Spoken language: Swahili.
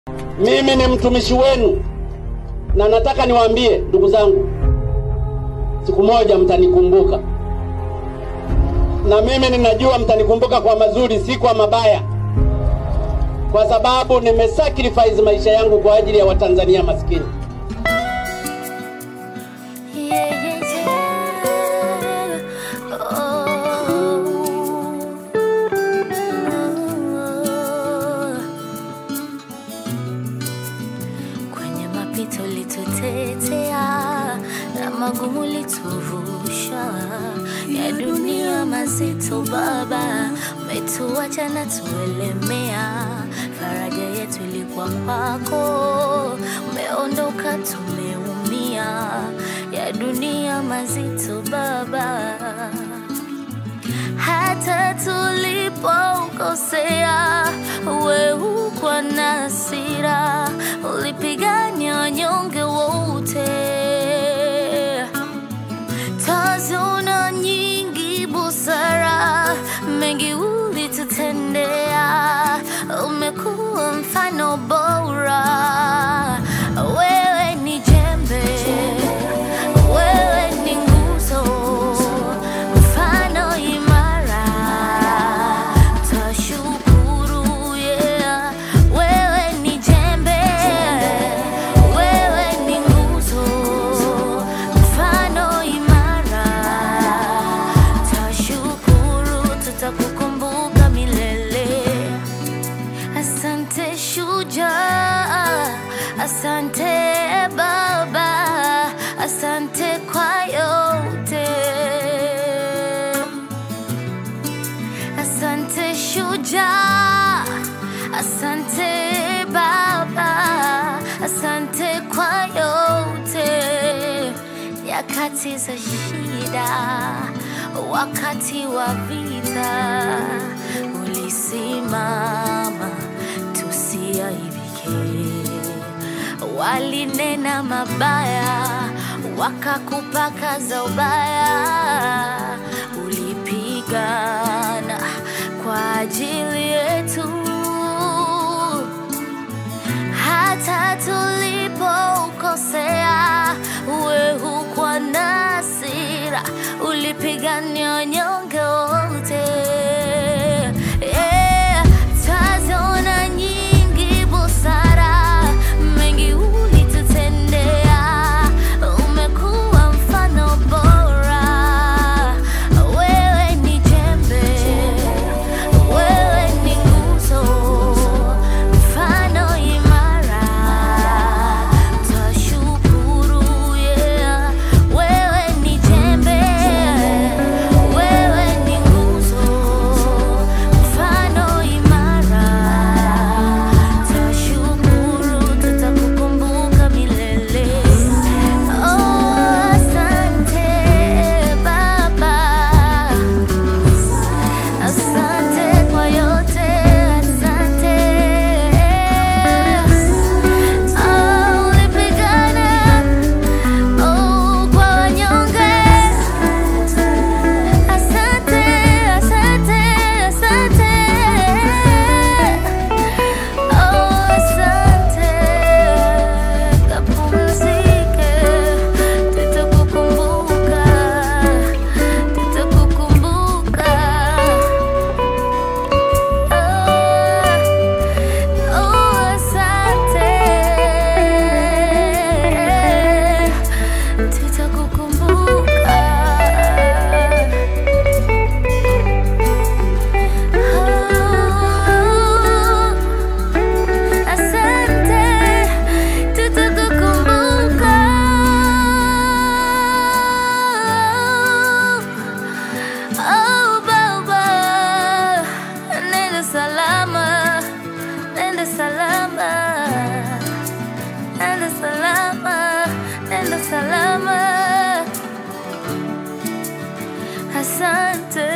Mimi ni mtumishi wenu na nataka niwaambie ndugu zangu, siku moja mtanikumbuka, na mimi ninajua mtanikumbuka kwa mazuri, si kwa mabaya, kwa sababu nimesacrifice maisha yangu kwa ajili ya Watanzania maskini. Yeah, yeah, yeah. Oh. Oh. Kwenye mapito litutetea na magumu lituvusha, ya dunia mazito Baba, umetuacha na tuelemea. Faraja yetu ilikuwa kwako, umeondoka tumeumia, ya dunia mazito Baba hata tulipokosea, we hukwa na hasira, ulipigania wanyonge wote. Tazona nyingi busara, mengi ulitutendea, umekuwa mfano bora. Wewe ni jembe, wewe ni nguzo, mfano imara. Twashukuru, yeah. Wewe ni jembe, wewe ni nguzo, mfano imara. Twashukuru, tutakukumbuka milele. Asante shujaa, asante Baba, asante kwa yote. Asante shujaa, asante Baba, asante kwa yote. Nyakati za shida, wakati wa vita, ulisimama tusiaibike. Walinena mabaya, wakakupaka za ubaya, ulipigana kwa ajili yetu hata tulipokosea, we hukwa na hasira, ulipigania wanyonge wote. Yeah, twaziona nyingi busara, mengi ulitutendea, umekuwa mfano bora. Wewe ni jembe, wewe ni nguzo, mfano imara. Twashukuru, yeah. Wewe ni jembe, wewe ni nguzo, mfano imara. Twashukuru, tutakukumbuka milele. Oh, asante Baba. Asante kwa yote, asante. Oh, ulipigana, oh, kwa wanyonge. Asante, asante, asante. Oh, asante. Kapumzike, tutakukumbuka, tutakukumbuka. Oh, asante. Tutakukumbuka. Oh, asante. Tutakukumbuka. Oh, Baba, nenda salama, nenda salama, nenda salama, nenda salama. Asante.